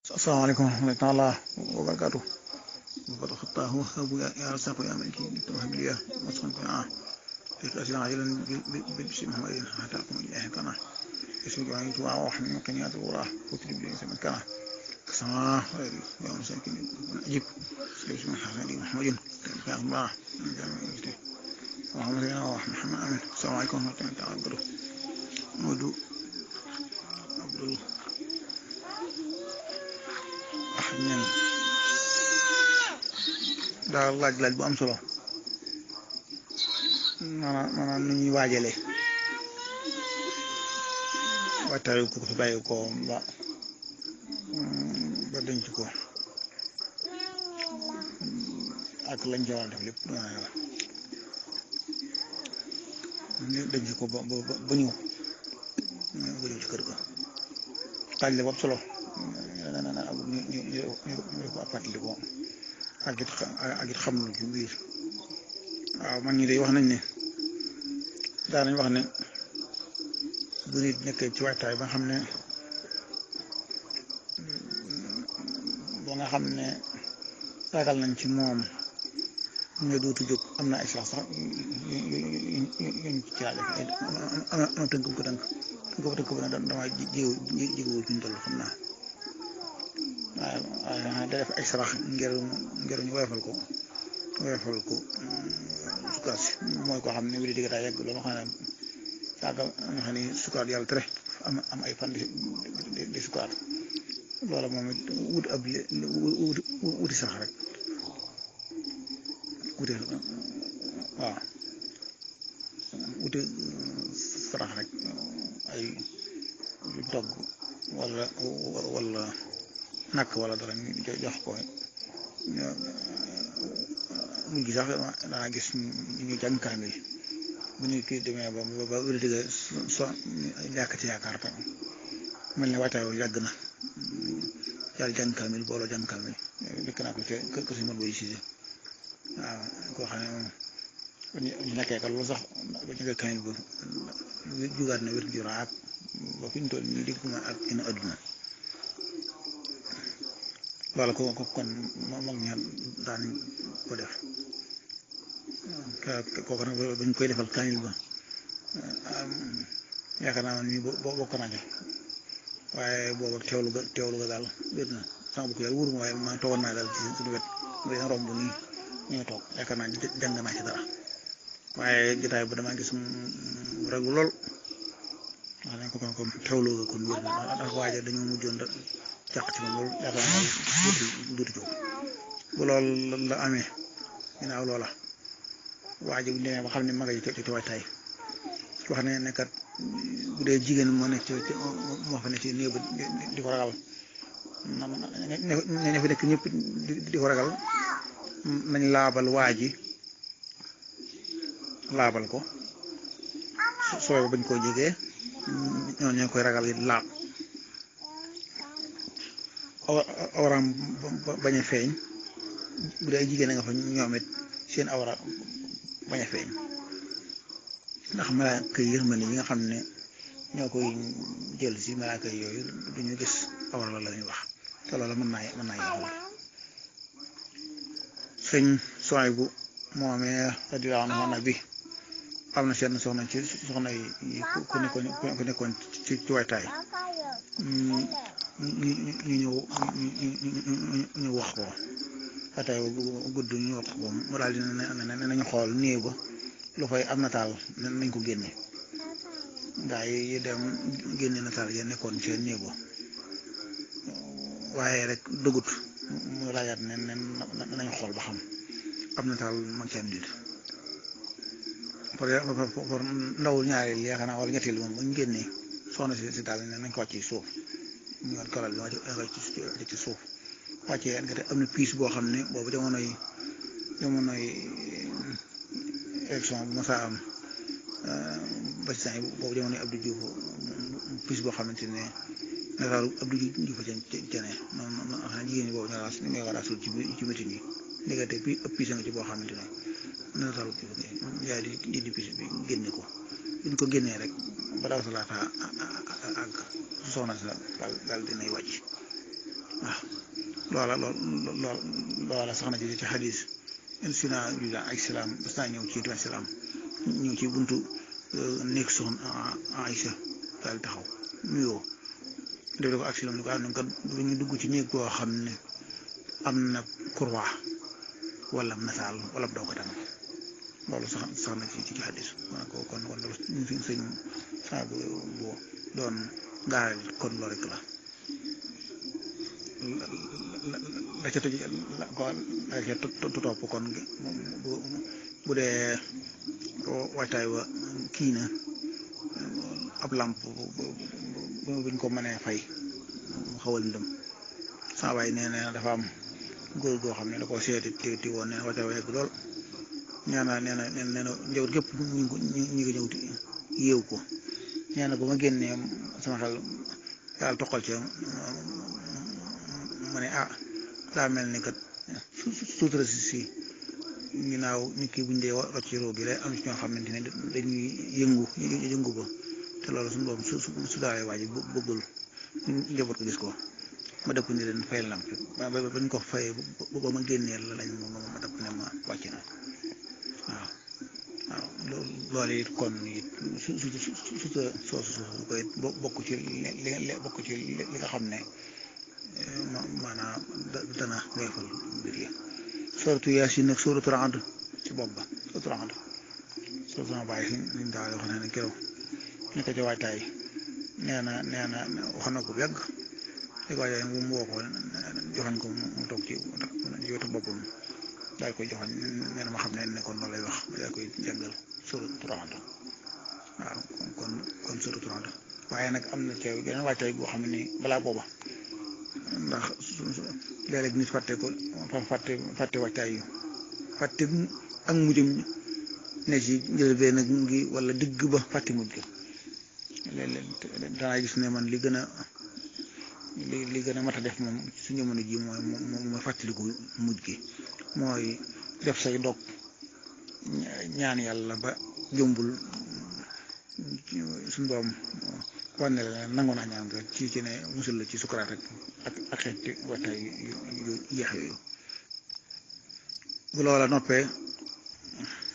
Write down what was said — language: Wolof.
asalaamaaleykum wa rahmatulah wa barakaatu وقد خطاه وهب يا رزاق يا ملك توهب لي وصفا قناعة لك أسئلة عاجلا ببسم محمد حتى أقوم إليه قناعة اسمك وعيت وأوح من قنيات الغراه وتريد لي سمن كنا كسماء غيري يا مساكين أجيب سيد من حسن محمد يا الله اللهم صل على محمد آمين السلام عليكم ورحمة الله تعالى وبركاته مودو عبد الله أحد من daal laaj laaj bu am solo maanaam maanaam nu ñuy waajalee waajtaayu ko fi bàyyi ko ba ba denc ko ak lañ ca war a def lépp maanaam yàlla denc ko ba ba ba ñëw ba ñëw ci kër ga laaj la bu am solo ñu ñu ñu ñu ko fàttali ko ak it ak it xam lu ci biir waaw man ñi day wax nañ ne daa nañ wax ne bu nit nekkee ci waajtaay ba nga xam ne ba nga xam ne ragal nañ ci moom ñu dootu jóg am na ay sax sax yuñ ci laale am na tënk bu ko tënk tënk bu tënk bu ne dama jiw jiw ci ñu toll xam naa waaw waaye da def ay sarax ngir ngir ñu woyofal ko woyofal ko sukkaat si mooy koo xam ne wéri digg daa yegg loolu xam ne saaga nga xam ne sukkaat yàlla tere am am ay fan di di sukkaat loola moom it wut ab wuti sax rek wuti waaw wuti sarax rek ay togg wala wala nakk wala dara ñu jox ko mujj sax danaa gis ñu jàng kaamil bu ñu kii demee ba ba wér digga so ñàkk ci yaakaar tam mel ne waajtaay yàgg na yàlla jàng kaamil booloo jàng kaamil dëkk naa ko ca kër si mën boy sise waaw koo xam ne moom ñu nekkee ka loolu sax ba ñu kaamil ba jugaat na wér ju raak ba fi ñu toll nii dégg ma ak ina adduna loolu ko ko kon mag ña daan ko def kooku nag bañ koy defal kaamil ba yaakaar naa man mii bokk naa ca waaye booba teewlu ga teewlu ga daal wér na sama bokk yàlla wóoruma waaye maa toogoon naa daal ci suñu wet mu dina romb nii ñuy toog yaakaar naa jàng naa ci dara waaye jotaay ba damaa gis mu raglu lool wax nañ ko kon kon teewlu ga kon wér na ndax waaja dañoo mujjoon da jàq ci moom loolu yaakaar naa duuti duuti jóg bu loolu la amee ginnaaw loola waa ji bu ñu demee ba xam ne maga yi ci ci waajtaay wax ne ne kat bu dee jigéen moo nekk ci moo fa nekk ci néew ba di ko ragal ne ne fi nekk ñëpp di ko ragal nañ laabal waa ji laabal ko sooy bañ koo jegee ñoo ñoo koy ragal yi laab awraam bañ a feeñ bu dee jigéen a nga fa ñoom it seen awra bañ a feeñ ndax malaaka yi yërmande yi nga xam ne ñoo koy jël si malaaka yooyu duñu gis awra la la ñuy wax te loolu mën naa mën naa yàqal sëñ soy bu moomee radiyallaahu anhu na bi am na seen soxna ci soxna yi ku nekkoon ku nekkoon ci ci waytaay ñu ñëw ñu wax ko atay gudd ñu wax ko mu daal di ne nañu xool néew ba lu fay am nataal nañ ko génne gaa yi dem génne nataal ya nekkoon ci néew ba waaye rek dëggut mu laajaat ne ne nañu xool ba xam am nataal mag ci am dit pour ndawul ñaareel yaakaar naa wala ñetteel moom bu ñu génnee soxna si si daal ne nañ ko wàcc ci suuf ñu war kalal bi wàcc ci suuf wàccee nga te am na piis boo xam ne boobu jamonoy jamonoy élection bu mosaa am ba ci yi boobu jamonoy Abdou Diouf piis boo xamante ne nataalu Abdou Diouf ca cene noonu noonu xam ne jigéen ñi boobu ñoo raas ñoo ko raasul ci ci métin yi ndekete pi ëpp piis nga ci boo xamante ne nataalu yaay di di di piis bi génne ko buñ ko génnee rek ba daw sa laata ak soxna sa daal daal dinay wàcc waaw loola lool loola sax na ci ci xadis sina juda ak silaam bas naa ñëw ci tuwa silaam ñëw ci buntu néeg soxna Aïcha daal taxaw nuyoo def ko ak silaam ni ko am kat du ñu dugg ci néeg boo xam ne am na kurwa wala nasaal wala doo ko tam loolu sax sax na ci ci xadis kon kon kon loolu suñ sëñ saa bu doon gaaral kon loolu rek la la ca tëj la ko la ca topp kon bu bu dee waajtaay wa kii na ab làmp buñ ko mënee fay mu xawal ndëm saa waay nee na dafa am góor goo xam ne da koo seeti ti ti woon nee na waajtaay wa yegg lool nee na nee na nee na njawut gépp ñu ngi ñu ngi ñëw yéew ko nee na ba ma génnee sama xel daal toqal ca ma ne ah daa mel ni kat suutura si si ginnaaw nit ki buñ dee rocc ci roo gi lay am ci ñoo xamante ne dañuy yëngu yëngu ba te loolu suñu doom su su daalee waa ji bëggul njaboot ko gis ko ma dëpp ni leen fayal lamp ba bañ ko fayee ba ma génnee la lañ ma dëpp ne ma wàcc na waaw waaw loolu it kon it su su su su soosu su koy bokk ci li bokk ci li nga xam ne maanaam dana weefal mbir yi suratu yaasin nag suratu Ra'd ci bopp ba suratu Ra'd suratu na bàyyi suñ daal wax ne keroog ñu ko ci waajtaay nee na nee na wax na ko bu yàgg li ko waajtaay mu woo ko joxañ ko mu toog ci wetu boppam daal koy joxañ nee na ma xam ne ne kon loolu lay wax daal koy jàngal suratu Ra'd waaw kon kon suratu Ra'd waaye nag am na ceeb geneen waajtaay boo xam ne balaa booba ndax léeg-léeg nit fàtte ko fàtte fàtte waajtaay yu fàtte ak mujjum ne ci njëlbeen nag ngi wala digg ba fàtte mujj ga léeg-léeg danaa gis ne man li gën a li li gën a mat a def moom su jamono ji mooy mooy fàttaliku mujj gi mooy def say dog ñaan yàlla ba jombul suñu doom wane la nangu naa ñaan nga ci ci ne musul la ci sukaraat rek ak ak xeeti waxtaay yu yeex yooyu bu loola noppee